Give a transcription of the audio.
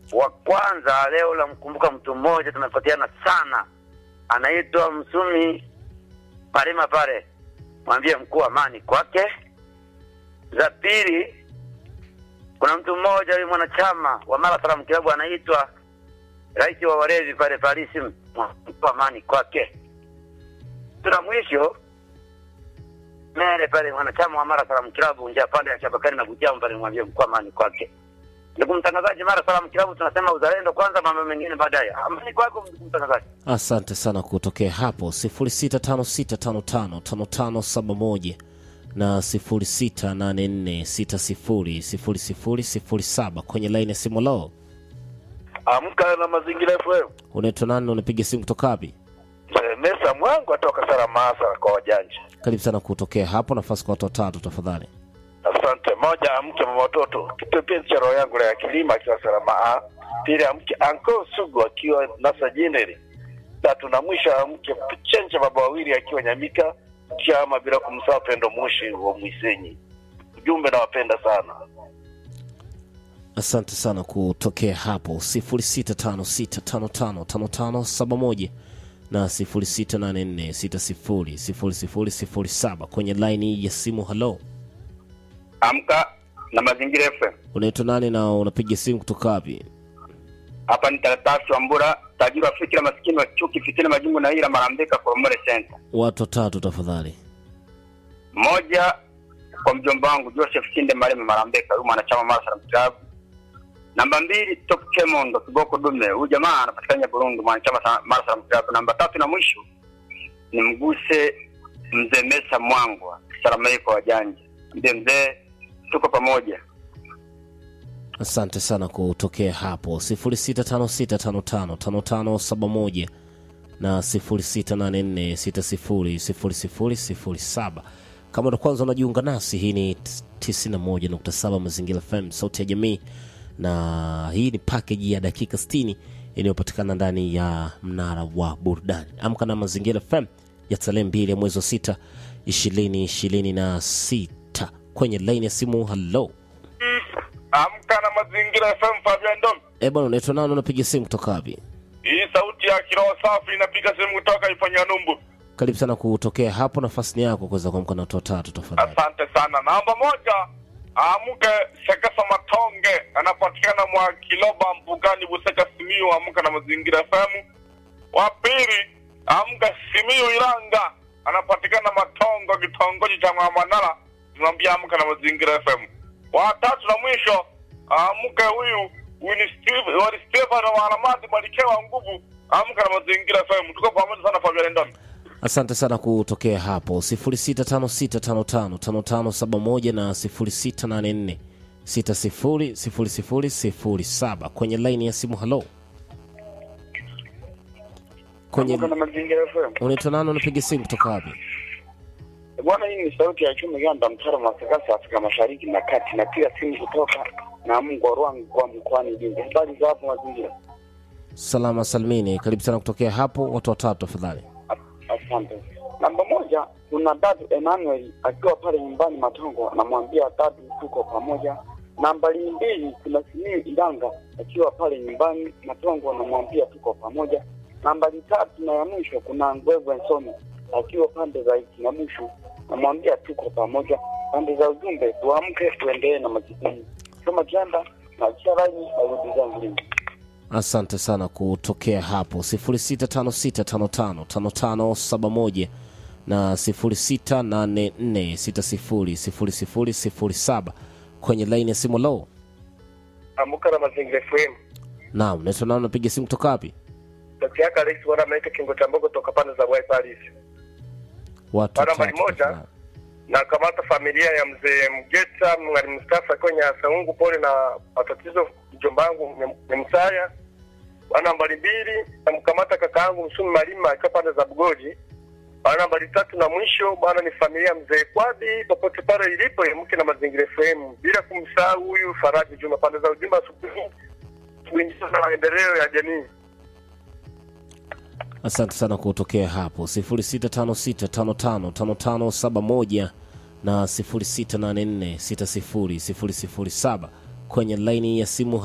Wa kwanza leo namkumbuka mtu mmoja tumepatiana sana, anaitwa Msumi Parima pale, mwambie mkuu amani kwake. Za pili, kuna mtu mmoja huyu mwanachama wa Marathon Club anaitwa rais wa walezi pale Paris, mkuu amani kwake. Tuna mwisho Mere pale mwanachama wa Mara Salaam Club njia pande ya Chabakari na Butiamu pale mwambie mkuu amani kwake. Ndugu mtangazaji, Mara Salaam Club tunasema uzalendo kwanza, mambo mengine baadaye. Amani kwako ndugu mtangazaji. Asante sana kutokea hapo 0656555571 na 0684600007 kwenye laini ya simu. Lo, Amka na Mazingira FM. unaitwa nani? Unapiga simu kutoka wapi? Mzee Mesa Mwangu atoka Saramasa kwa wajanja. Karibu sana kutokea hapo, nafasi kwa watu watatu tafadhali. Asante. Moja, amke mama watoto, kipepezi cha roho yangu ya kilima akiwa Sarama. Pili, amke Anko Sugu akiwa Nasa Jineri. Tatu na mwisho, amke Chenja baba wawili akiwa Nyamika Chama, bila kumsahau Pendo Mushi wa Mwisenyi. Ujumbe, nawapenda sana. Asante sana kutokea hapo 0656555571 na 0684600007 kwenye laini ya simu. Halo, Amka na Mazingira FM. unaitwa nani na unapiga simu kutoka wapi? Hapa ni Taratasi wa Mbura, tajiri wa fikira, maskini wa chuki, fitina, majungu na ila, Marambeka, Koromore Center. Watu watatu tafadhali. Moja kwa mjomba wangu Joseph Sinde Maleme Marambeka, huyu mwanachama Mara Salaam Club. Namba mbili Top Kemondo Kiboko Dume, huyu jamaa anapatikana Burundi, mwanachama sa- Mara Salaam Club. Namba tatu na mwisho ni mguse mzee Mesa Mwangwa, Salamai kwa wajanja. Mzee mzee, tuko pamoja. Asante sana kutokea hapo 0656555571 na 0684600007. Kama ndo kwanza unajiunga nasi, hii ni 91.7 Mazingira FM, sauti ya jamii, na hii ni package ya dakika 60 inayopatikana ndani ya mnara wa burudani. Amka na Mazingira FM ya tarehe mbili ya mwezi wa sita 2026 kwenye laini ya simu. Hello. Amka na Mazingira FM, Fabian Dom. Eh bwana, unaitwa nani? Unapiga simu kutoka wapi? Hii sauti ya kiroho safi inapiga simu kutoka ifanya numbu. Karibu sana kutokea hapo, nafasi ni yako kuweza kuamka na watu watatu tafadhali. Asante sana. Namba moja, amke Sekesa Matonge, anapatikana mwa Kiloba Mbugani, Buseka, Simiyu. Amka na Mazingira FM. Wa pili, amka Simiyu Iranga, anapatikana Matongo, kitongoji cha Mwamanala. Tunamwambia amka na Mazingira FM. Wa tatu na mwisho, amke huyu huyu ni Steve, wali Stefano wa Aramati Malikewa nguvu. Amka na Mazingira FM. Tuko pamoja sana Fabian Ndon. Asante sana kutokea hapo 0656555571 na 0684600007 kwenye laini ya simu. Halo, kwenye Amka na Mazingira FM. unaitwa nani? Unapiga simu kutoka wapi? Bwana, hii ni sauti ya chumi ganda mtara masakasa Afrika Mashariki na Kati, na pia simu kutoka na Mungu Rwangu kwa mkoani Lindi. Habari za hapo mazingira? Salama salmini, karibu sana kutokea hapo, watu watatu tafadhali. Asante. Namba moja, kuna dadu Emmanuel akiwa pale nyumbani Matongo, anamwambia dadu tuko pamoja. Nambari mbili, kuna Simiyu Ilanga akiwa pale nyumbani Matongo, anamwambia tuko pamoja. Nambari tatu na ya mwisho, kuna Ngwegwe Nsoni akiwa pande za Ikinyamushu, namwambia tuko pamoja. Pande za ujumbe, tuamke tuendelee na majukumu kama janda na charaini arudi zangu Lindi. Asante sana kutokea hapo 0656555571 na 0684600007 kwenye laini ya simu. Lo, Amka na Mazingira FM. naam, naitwa nani? Unapiga simu kutoka wapi? Dkt. yake Rais wana ameita kingo cha mbogo toka pande za Wai Paris. Watu Bwana watatu nambari moja. tafadhali. Na kamata familia ya mzee Mgeta Mwalimu Mustafa kwenye Saungu pole na matatizo mjomba wangu ni- ni Msaya. Bwana nambari mbili namkamata kaka yangu Msumi Malima akiwa pande za Bugoji. Bwana nambari tatu na mwisho bwana ni familia ya mzee Kwadi popote pale ilipo mke na mazingira FM bila kumsahau huyu Faraji Juma pande za ujumbe asubuhi kuingiza na maendeleo ya jamii. Asante sana kutokea hapo 0656555571 na 0684600007 kwenye laini ya simu.